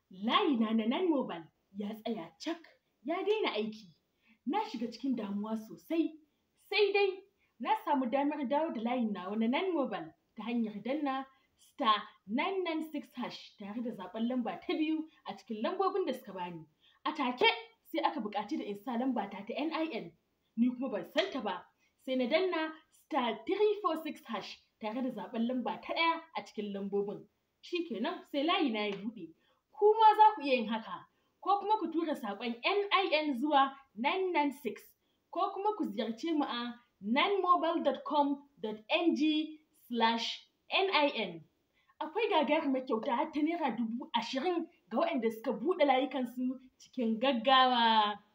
layina na nan mobile ya tsaya cak ya daina aiki. Na shiga cikin damuwa sosai. Sai dai na samu damar dawo da layin nawa na nan mobile ta hanyar danna star 996 hash tare da zaɓen lamba ta biyu a cikin lambobin da suka bani. A take sai aka buƙaci da in sa lamba ta ta NIN. Ni kuma ban san ta ba. Sai na danna star 346 hash tare da zaɓen lamba ta ɗaya a cikin lambobin. Shi kenan sai layi na ya buɗe. Kuma za ku iya yin haka. Ko kuma ku tura saƙon NIN zuwa 996 ko kuma ku ziyarce mu a nanmobile.com.ng slash NIN. Akwai gagarumar kyauta har ta naira dubu ashirin ga waɗanda suka buɗe layukansu cikin gaggawa.